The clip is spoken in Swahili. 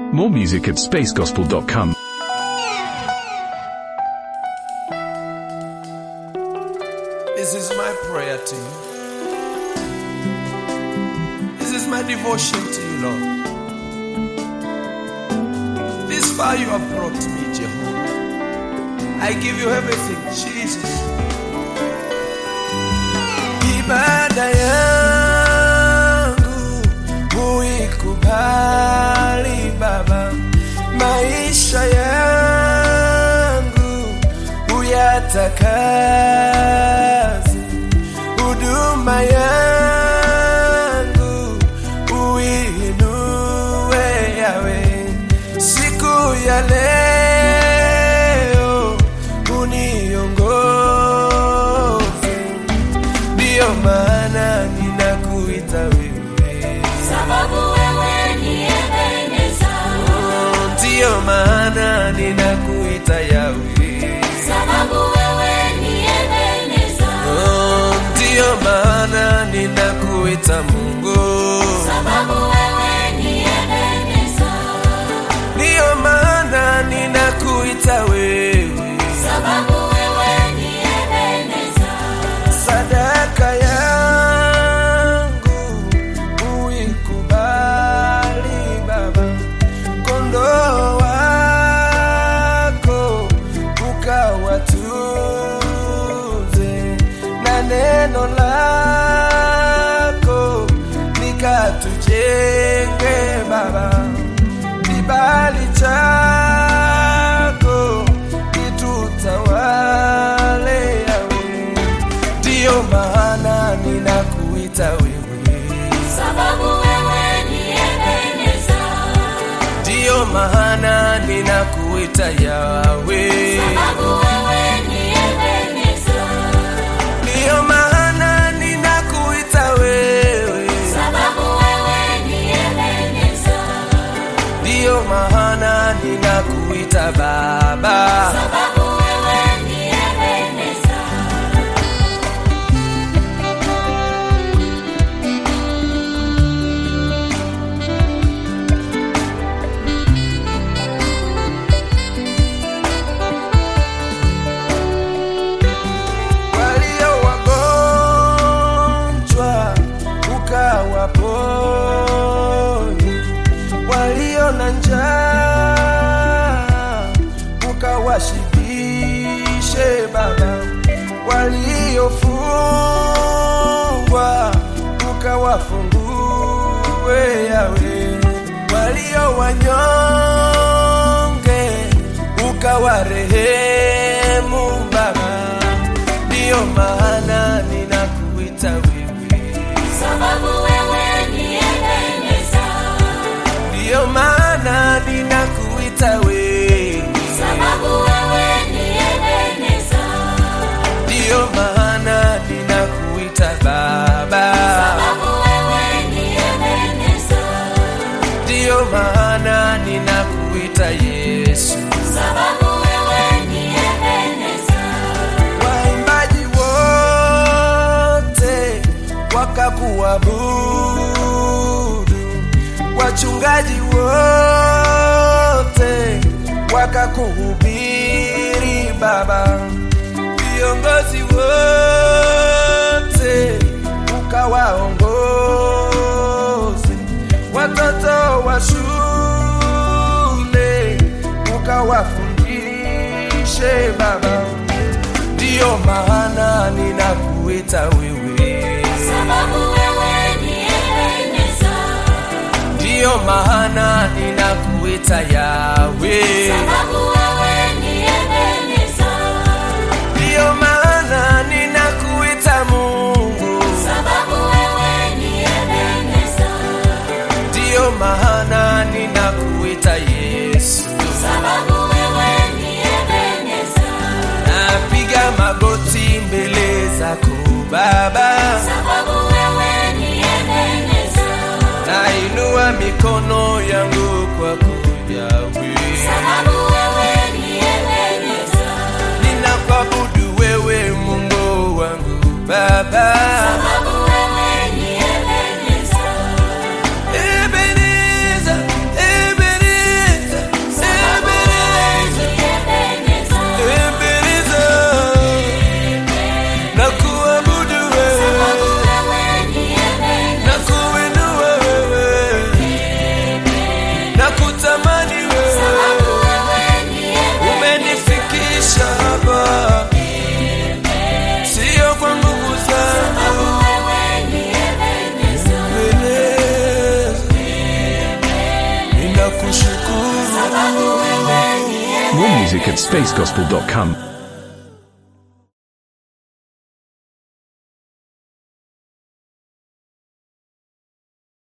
More music at spacegospel.com. This is my prayer to you. This is my devotion to you, Lord. This far you have brought me, Jehovah. I give you everything, Jesus. Ibada yangu uikubali Baba, maisha yangu uyatakaze, huduma yangu uinue yawe, siku ya leo uniongoze, ndiyo maana ninakuita wewe sababu wewe ni Ebeneza, ndiyo maana ninakuita Yawe, sababu wewe ni Ebeneza, Oh, ndiyo maana ninakuita Mungu, sababu wewe ni Ebeneza, ndiyo maana ninakuita wewe, sababu wewe ni Ebeneza, sadaka yangu uikubali Baba, kondoo wako ukawatunze na neno lako likatujenge Baba, kibali chako kitutawale yawe, ndiyo maana ninakuita wewe, sababu wewe ni Ebeneza, ndiyo maana ninakuita Yawe, sababu wewe ni Ebeneza, ndiyo maana ninakuita wewe, sababu wewe ni Ebeneza, ndiyo maana ninakuita Baba. sababu wewe ni Ebeneza. walio wagonjwa ukawaponye, walio na njaa ukawashibishe Baba, waliofungwa ukawafungue Yawe, walio wanyonge ukawarehemu Baba, ndiyo maana ninakuita wewe, Sababu wewe ni Ebeneza, ndiyo maana ninakuita wewe, sababu wewe ni Ebeneza, ndiyo maana ninakuita Baba, sababu wewe ni Ebeneza, ndiyo maana ninakuita Yesu. sababu wewe ni Ebeneza, Waimbaji wote wakakuabudu, wachungaji wote wakakuhubiri Baba, viongozi wote ukawaongoze, watoto wa shule ukawafundishe Baba ndiyo maana ninakuita wewe, sababu wewe ni Ebeneza, ndiyo maana ninakuita Yawe, sababu wewe ni Ebeneza, ndiyo maana ninakuita Mungu, sababu wewe ni Ebeneza, ndiyo maana ninakuita Yesu. sababu wewe ni Ebeneza, Napiga magoti mbele zako Baba, sababu wewe ni Ebeneza, nainua mikono yangu kwako Yawe. sababu wewe ni Ebeneza, ninakuabudu wewe Mungu wangu Baba, sababu wewe ni Ebeneza, kushukuru sababu wewe ni More music at spacegospel.com.